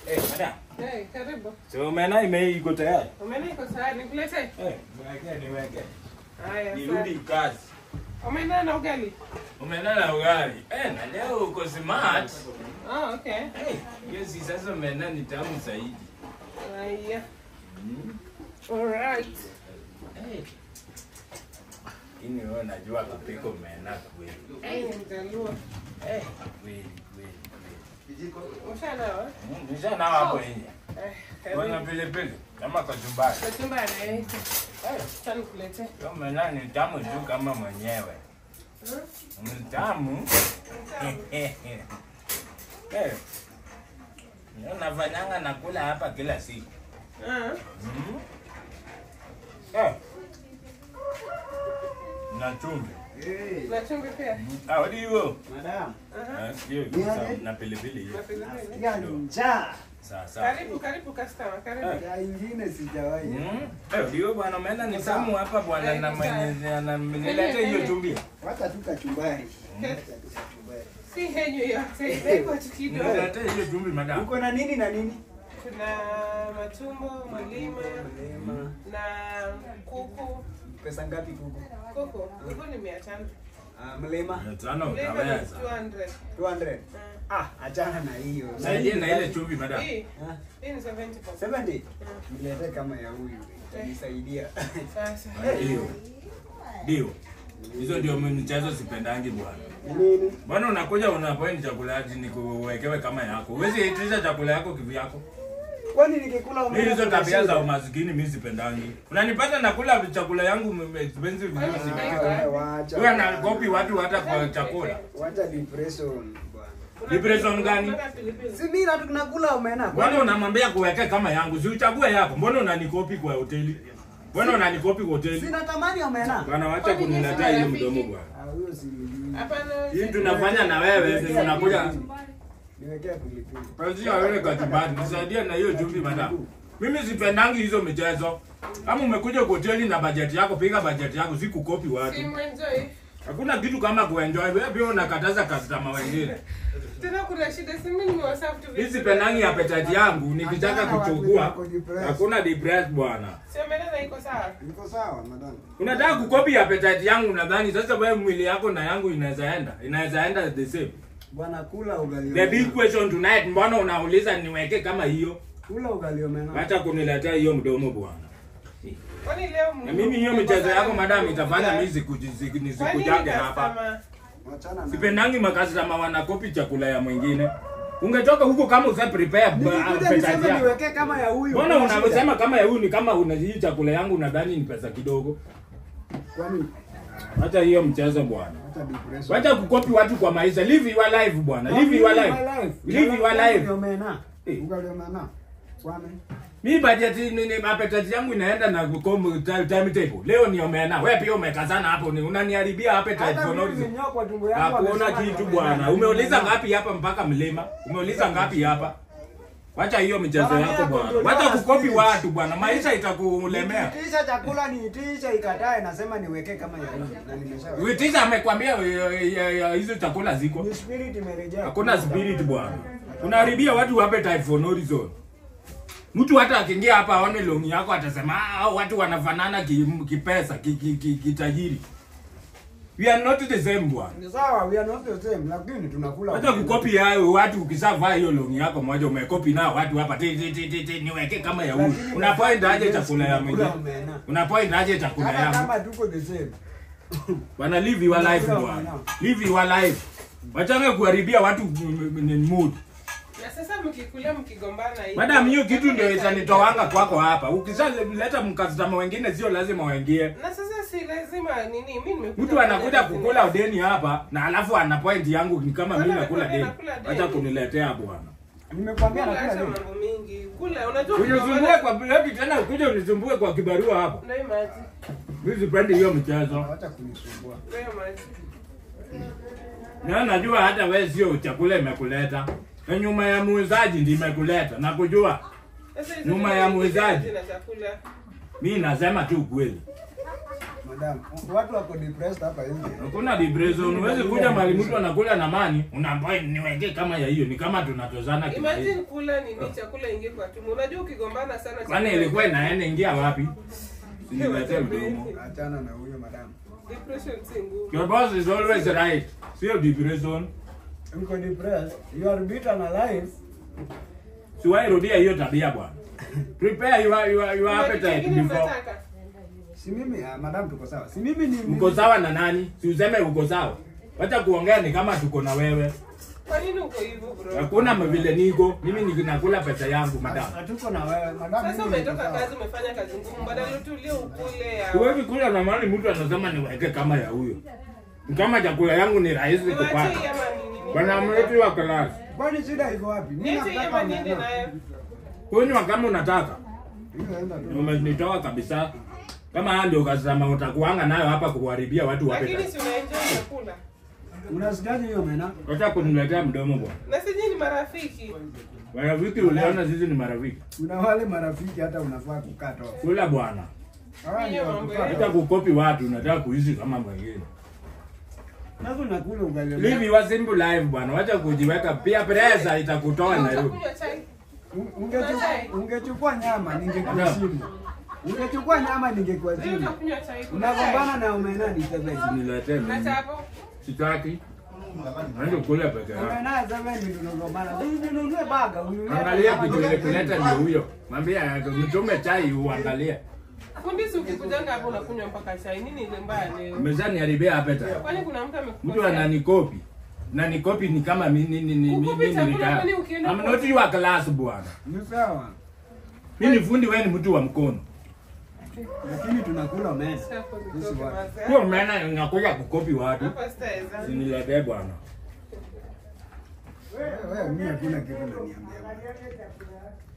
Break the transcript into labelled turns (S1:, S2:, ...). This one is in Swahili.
S1: Eh, madam.
S2: Hey, karibu.
S1: So omena ime iko tayari.
S2: Omena iko tayari, nikuletee?
S1: Eh, niweke niweke.
S2: Haya,
S1: Nirudi
S2: sawa.
S1: kazi.
S2: Omena na ugali.
S1: Omena na ugali. Eh, na leo uko smart.
S2: Oh, okay.
S1: Eh, hiyo si sasa omena ni tamu zaidi.
S2: Haya.
S1: Mm.
S2: Alright.
S1: Eh. Ini wewe unajua kupika omena kweli.
S2: Hey, mjaluo.
S1: Eh, kweli kweli kweli.
S2: Ushanawa?
S1: Mm, Nishanawa hapo nje.
S2: Eh,
S1: Wana
S2: karibu.
S1: pilipili kama kachumbari.
S2: Kachumbari, eh. Acha nikuletee.
S1: Hiyo omena ni tamu tu kama mwenyewe.
S2: Hmm?
S1: Ni tamu. Eh. Ndio nafanyanga nakula hapa kila siku.
S2: Ah,
S1: Mm. Eh. Na chumvi.
S3: Hey,
S2: na chumvi pia.
S1: Ah, what do you go?
S3: madam,
S2: Aha.
S1: Ah, hiyo
S3: Ni
S1: sawa,
S3: aje?
S1: na pilipili hiyo.
S2: Na pilipili.
S3: nasikia njaa.
S1: Sawa sawa.
S2: Karibu, karibu customer, karibu.
S1: Eh.
S3: Njaa ingine sijawahi.
S1: Mm. Eh, ndio bwana umeenda ni tamu hapa bwana
S2: Eh,
S1: na
S2: ni
S1: mwenye ananileta hiyo chumvi.
S3: Wacha tu kachumbari. Wacha tu kachumbari.
S2: Si henyu yote, iko tu kidogo.
S1: Nileta hiyo chumvi madam.
S3: Uko na nini na nini?
S2: Kuna matumbo, malima
S3: Mlema.
S2: na kuku.
S3: Pesa ngapi kuku?
S2: Kuku, kuku ni mia tano.
S3: Ah, mlema
S1: Mia tano
S2: Mlima ni
S1: utaweza.
S2: 200.
S3: 200.
S2: Ah.
S3: Ah, achana na hiyo.
S1: Saidie na ile chumvi madam.
S2: Hii,
S3: Ah,
S2: hii ni 70 bob.
S3: 70. Nilete kama ya huyu. Itanisaidia.
S2: Sasa.
S1: Ndio. Ndio. Hizo ndio michezo sipendangi bwana.
S3: Nini?
S1: Bwana unakuja unapoint chakula ati nikuwekewe kama yako. Huwezi itisha chakula yako kivyako.
S3: Kwani nikikula
S1: Mimi
S3: umeme?
S1: hizo tabia za umaskini mimi sipendangi. Unanipata nakula chakula yangu m- expensive vizuri
S2: Wacha.
S1: sipiki.
S3: Wacha.
S1: Wewe anakopi watu hata kwa chakula.
S3: Wacha depression bwana.
S1: Depression gani?
S2: Kuna pilipili.
S3: Si mimi na tunakula omena.
S1: Mbona unamwambia kuweke kama yangu? Si uchague yako. Mbona unanikopi kwa hoteli? Mbona unanikopi kwa hoteli?
S3: Sina tamani omena.
S1: Bwana wacha
S2: Kwani nyinyi
S1: kuniletea
S2: si
S1: hiyo
S2: marafiki?
S1: mdomo bwana.
S3: Ah, huyo si mjui.
S2: Hapana.
S1: Hii tunafanya na wewe ndio unakuja.
S3: Niwekea pilipili.
S1: Pazia wewe kachumbari, nisaidie na hiyo chumvi madam. Mimi sipendangi hizo michezo. Kama umekuja kwa hoteli na bajeti yako, piga bajeti yako, si kukopi watu.
S2: Si mwenjoy.
S1: Hakuna kitu kama kuenjoy. Wewe pia unakataza customer wengine.
S2: Tena kuna shida si mimi nimewaserve tu
S1: Mimi
S2: vitu
S1: sipendangi appetite yangu, nikitaka
S3: Achana na watu
S1: kuchukua.
S3: wako depressed.
S1: Hakuna depressed bwana.
S2: Si umeona iko sawa?
S3: Niko sawa madam.
S1: Unataka kukopi appetite yangu nadhani sasa wewe mwili yako na yangu inaweza enda. Inaweza enda the same.
S3: Bwana kula ugali.
S1: The big
S3: omena.
S1: question tonight, mbona unauliza niweke kama hiyo?
S3: Kula ugali omena.
S1: Acha kuniletea hiyo mdomo bwana.
S2: Kwani leo
S1: Na mimi hiyo michezo yako madam itafanya mimi siku- siku- nisikujage hapa.
S3: Wachana na.
S1: Sipendangi makastama wanakopi chakula ya mwingine. Ungetoka huko kama usa prepare ba-
S3: Nilikuja
S1: appetite
S3: niseme
S1: yako.
S3: niwekee kama ya huyu.
S1: Mbona
S3: Kuna shida.
S1: unasema kama ya huyu ni kama una hii chakula yangu unadhani ni pesa kidogo?
S3: Kwani
S1: Acha hiyo mchezo bwana.
S3: hata depression.
S1: Wacha kukopi watu kwa maisha. Live your life bwana. Live your life. Live your
S3: Ugali
S1: life.
S3: omena.
S1: Eh.
S3: Ugali omena. Kwani?
S1: Mi budget ni, ni appetite yangu inaenda na kukom timetable. Leo ni omena. Wewe pia umekazana hapo ni unaniharibia appetite
S3: Hata
S1: for no
S3: mimi
S1: reason.
S3: nimenyoa kwa tumbo yangu.
S1: Hakuona
S3: amesema
S1: kitu
S3: ni
S1: bwana.
S3: omena.
S1: Umeuliza ngapi hapa mpaka mlima? Umeuliza ngapi hapa? Wacha hiyo michezo
S3: Bwana,
S1: yako
S3: mimi
S1: bwana.
S3: nakondolewa
S1: Wacha kukopi
S3: spirit.
S1: watu bwana. Maisha itakulemea.
S3: Nikiitisha chakula niitisha ikatae nasema niwekee kama ya huyu na nimeshaweka.
S1: Witisha amekwambia eh, eh, eh, hizo chakula ziko.
S3: Ni spirit imerejea.
S1: Hakuna spirit bwana. Unaharibia watu appetite for no reason. Mtu hata akiingia hapa aone longi yako atasema ah, hao watu wanafanana ki- kipesa ki, ki, ki, kitajiri. We are not the same bwana.
S3: Ni sawa, we are not the same lakini tunakula.
S1: Wacha kukopi hayo watu ukishavaa hiyo longi yako moja umekopi nao watu hapa ti ti ti ti, ti niweke kama ya huyu.
S3: Lakini
S1: Unapoint aje
S3: yes,
S1: chakula ya
S3: tunakula
S1: mwingine?
S3: omena.
S1: Unapoint aje chakula
S3: Hata
S1: yangu?
S3: kama tuko the same.
S1: Bwana live your life
S3: Tunakula
S1: bwana.
S3: omena.
S1: Live your life. Wachana kuharibia watu mm, mm, mood.
S2: Na sasa mkikula mkigombana hivi.
S1: Madam, hiyo kitu ndio itanitowanga kwako hapa. Ukishaleta mkastama wengine sio lazima waingie.
S2: Na sasa si lazima nini mimi nimekuja.
S1: Mtu anakuja
S2: kufanya
S1: kukula
S2: business.
S1: deni hapa na alafu ana point yangu ni kama mimi
S2: Bwana,
S1: nakula
S2: nakula-
S1: deni.
S2: nakula deni.
S1: Acha kuniletea bwana.
S3: Nimekwambia
S2: Kula
S3: nakula
S2: acha
S3: nini?
S2: mambo mingi. Kula unajua
S1: Unisumbue kwa hebu tena ukuje unisumbue kwa kibarua hapa.
S2: Ndio maji.
S1: Mimi sipendi hiyo mchezo.
S3: Wacha kunisumbua.
S2: Ndio maji.
S1: Na najua hata wewe sio chakula imekuleta. Na nyuma ya muuzaji ndiye imekuleta. Nakujua.
S2: Sasa hizo
S1: Nyuma
S2: vitu
S1: ya
S2: vingi
S1: muuzaji.
S2: na chakula.
S1: Mimi nasema tu ukweli.
S3: Madam, watu wako depressed hapa nje.
S1: Hakuna depression. Huwezi kuja mahali mtu anakula na mani, unaambiwa niweke kama ya hiyo. Ni kama tunatozana
S2: Imagine
S1: kimaisha.
S2: kula nini chakula ingie kwa tumbo. Unajua ukigombana sana
S1: Kwani
S2: chakula-
S1: ilikuwa inaenda ingia wapi? Siniletee mdomo.
S3: Achana na huyo madam.
S2: Depression si nguvu.
S1: Your boss is always right. Sio depression.
S3: Mko depressed. You are bitter na life.
S1: Siwahi rudia hiyo tabia bwana. Prepare your your, your
S2: Kuna kitu
S1: appetite
S2: kingine
S1: before.
S2: mnataka?
S3: Si mimi, ah, madam tuko sawa. Si mimi ni
S1: Mko sawa na nani? Si useme uko sawa. Wacha kuongea ni kama tuko na wewe.
S2: Kwa nini uko hivyo bro?
S1: Hakuna vile niko. Mimi ninakula pesa yangu madam.
S3: Hatuko na wewe. Madam
S2: Sasa
S3: mimi niko
S2: umetoka
S3: sawa.
S2: kazi umefanya kazi ngumu badala utulie ukule ya.
S1: Huwezi kula na mali mtu anasema niweke kama ya huyo. Ni Kama chakula yangu ni rahisi
S2: Niwache hii
S1: kupata.
S2: ama nini?
S1: Bwana mwetu wa class.
S3: Kwani shida iko wapi? Mimi
S2: Niache hii
S3: nataka
S2: ama niende
S3: madam.
S2: nayo?
S1: Kunywa kama unataka.
S3: Hiyo enda tu.
S1: Umenitoa kabisa. Kama haya ndio kasema utakuanga nayo hapa kuharibia watu wape.
S2: Lakini si unaenjoy chakula.
S3: Unasikiaje hiyo mena?
S1: Wacha kuniletea mdomo bwana.
S2: Na sisi ni marafiki.
S1: Marafiki uliona sisi ni marafiki.
S3: Kuna wale marafiki hata unafaa kukata off.
S1: Kula bwana.
S3: Hawa ndio
S2: Hiyo mambo
S3: wakukata
S1: Hata
S3: off.
S1: kukopi watu unataka kuishi kama mwingine.
S3: Sasa unakula ugali.
S1: Live your simple life bwana. Wacha kujiweka pia pressure itakutoa Nairobi.
S2: Utakunywa chai?
S3: Ungechukua ungechukua nyama ningekuheshimu. Ungechukua nyama
S2: Leo
S3: ningekuheshimu.
S2: utakunywa chai.
S3: Unagombana na umena ni seven.
S1: Niletee
S2: Na
S1: mimi.
S2: chapo?
S1: Sitaki. Ndio kula peke yako.
S3: Umena seven ndio tunagombana. Sisi tununue baga, ununue.
S1: Angalia kitu ile kuleta ndio huyo. Mwambie mtume chai uangalie.
S2: Fundi si ukikujanga hapo unakunywa mpaka chai. Nini ile mbaya leo?
S1: Umezani haribia appetite.
S2: Kwani kuna mtu
S1: Mtu
S2: amekukosea?
S1: ananikopi. Na nikopi ni kama mimi ni ni
S2: Kukopi
S1: mimi
S2: chakula
S1: nilitaka.
S2: kwani ukienda
S1: I'm
S2: kwa-
S1: not your class bwana.
S3: Ni sawa.
S1: Mimi ni fundi wewe ni mtu wa mkono.
S3: Lakini tunakula umena.
S2: Chapo
S3: Sisi
S2: nitoke
S3: watu.
S2: mazee.
S1: Sio maana nakuja kukopi watu.
S2: Hapa sitaweza.
S1: Siniletee bwana.
S3: Wewe wewe mimi hakuna kitu unaniambia. bwana.